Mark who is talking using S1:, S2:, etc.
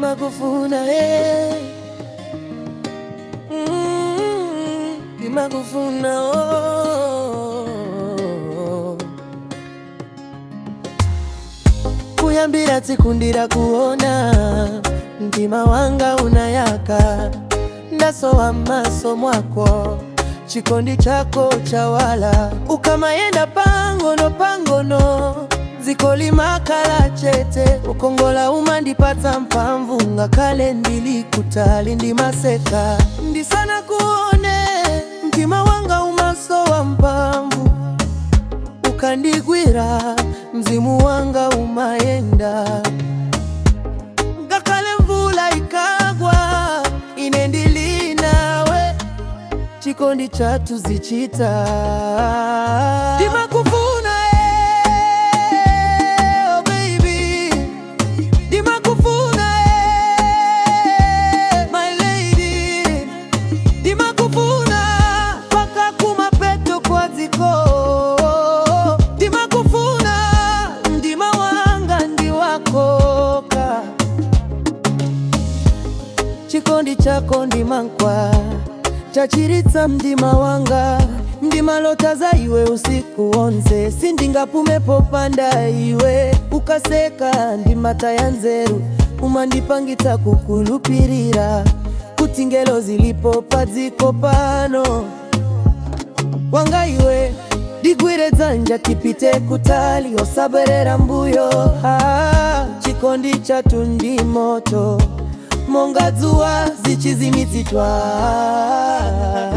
S1: ndimakufuna eh. Mm, ndimakufuna oh. kuyambira tsikundira kuona mtima wanga unayaka ndasowa maso mwako chikondi chako chawala ukamayenda pangono pangono dziko limakhala chete ukongola umandipatsa mphamvu ngakhale ndili kutali ndimaseka ndisana kuone mtima wanga umasowa mphamvu ukandigwira mzimu wanga umayenda ngakhale mvula ikagwa ine ndili nawe chikondi chathu zichita ndimakufuna eh, oh baby ndimakufuna eh, my lady ndimakufuna paka kumapeto kwa dziko ndimakufuna mdima wanga ndi wakoka chikondi chako ndimankwa chachiritsa mdima wanga ndimalota za iwe usiku wonse sindingapumepo panda iwe ukaseka ndimataya nzeru umandipangitsa kukulupirira kuti ngelo zilipo padziko pano wanga iwe digwire dzanja tipite kutali osabwerera mbuyo ah, chikondi chathu ndi moto monga dzuwa zichizimidzitwa